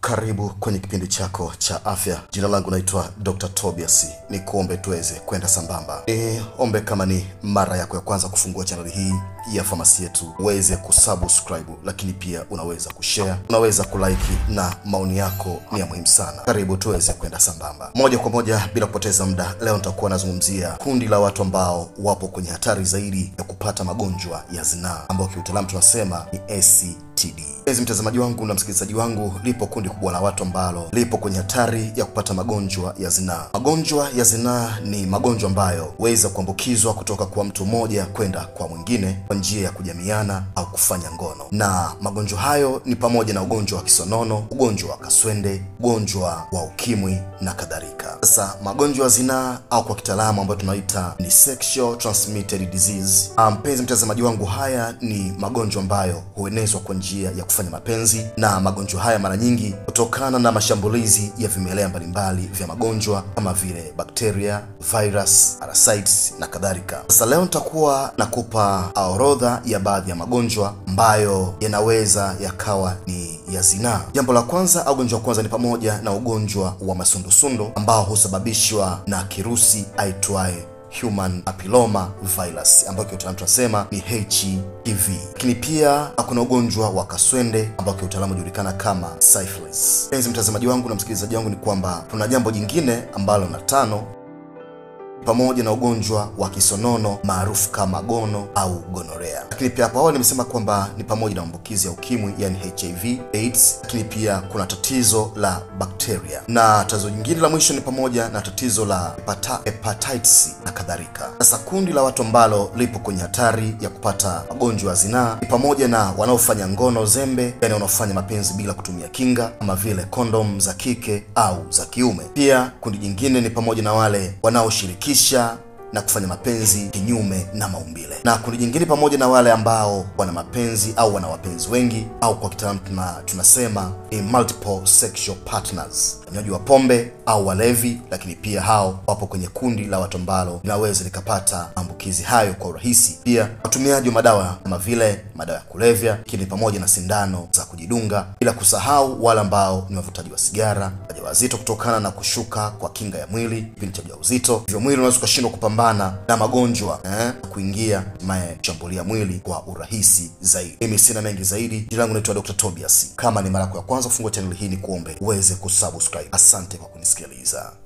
Karibu kwenye kipindi chako cha afya. Jina langu naitwa Dr. Tobias. Ni kuombe tuweze kwenda sambamba. Ni ombe kama ni mara yako ya kwanza kufungua chaneli hii ya famasi yetu, uweze kusubscribe, lakini pia unaweza kushare, unaweza kulike, na maoni yako ni ya muhimu sana. Karibu tuweze kwenda sambamba moja kwa moja bila kupoteza muda. Leo nitakuwa nazungumzia kundi la watu ambao wapo kwenye hatari zaidi ya kupata magonjwa ya zinaa ambao kiutaalamu tunasema ni STD. Mpenzi mtazamaji wangu na msikilizaji wangu, lipo kundi kubwa la watu ambalo lipo kwenye hatari ya kupata magonjwa ya zinaa. Magonjwa ya zinaa ni magonjwa ambayo huweza kuambukizwa kutoka kwa mtu mmoja kwenda kwa mwingine kwa njia ya kujamiana au kufanya ngono, na magonjwa hayo ni pamoja na ugonjwa wa kisonono, ugonjwa wa kaswende, ugonjwa wa ukimwi na kadhalika. Sasa magonjwa ya zinaa au kwa kitaalamu ambayo tunaita ni sexual transmitted disease. Mpenzi mtazamaji wangu, haya ni magonjwa ambayo huenezwa kwa njia ya kufanya mapenzi, na magonjwa haya mara nyingi kutokana na mashambulizi ya vimelea mbalimbali vya magonjwa kama vile bakteria, virus, parasites na kadhalika. Sasa leo nitakuwa nakupa orodha ya baadhi ya magonjwa ambayo yanaweza yakawa ni ya zinaa. Jambo la kwanza au ugonjwa wa kwanza ni pamoja na ugonjwa wa masundusundu ambao husababishwa na kirusi aitwaye human papilloma virus ambayo kiutaalamu tunasema ni HPV. Lakini pia kuna ugonjwa wa kaswende ambao kiutaalamu hujulikana kama syphilis. Mpenzi mtazamaji wangu na msikilizaji wangu, ni kwamba tuna jambo jingine ambalo na tano pamoja na ugonjwa wa kisonono maarufu kama gono au gonorea. Lakini pia hapo awali nimesema kwamba ni pamoja na maambukizi ya ukimwi, yani HIV AIDS. Lakini pia kuna tatizo la bakteria, na tatizo jingine la mwisho ni pamoja na tatizo la hepata, hepatitis na kadhalika. Sasa kundi la watu ambalo lipo kwenye hatari ya kupata magonjwa ya zinaa ni pamoja na wanaofanya ngono zembe, yani wanaofanya mapenzi bila kutumia kinga kama vile kondom za kike au za kiume. Pia kundi jingine ni pamoja na wale wanaoshiriki na kufanya mapenzi kinyume na maumbile, na kundi jingine pamoja na wale ambao wana mapenzi au wana wapenzi wengi, au kwa kitaalamu tuna, tunasema ni multiple sexual partners, wanywaji wa pombe au walevi. Lakini pia hao wapo kwenye kundi la watu ambalo linaweza likapata maambukizi hayo kwa urahisi. Pia watumiaji wa madawa kama vile madawa ya kulevya, lakini pamoja na sindano za kujidunga, bila kusahau wale ambao ni wavutaji wa sigara, wajawazito, kutokana na kushuka kwa kinga ya mwili kipindi cha ujauzito, hivyo mwili unaweza ukashindwa kupambana na magonjwa eh, kuingia hatimaye kushambulia mwili kwa urahisi zaidi. Mimi sina mengi zaidi. Jina langu naitwa Dr. Tobias. Kama ni mara yako ya kwanza kufungua chaneli hii, ni kuombe uweze kusubscribe. Asante kwa kunisikiliza.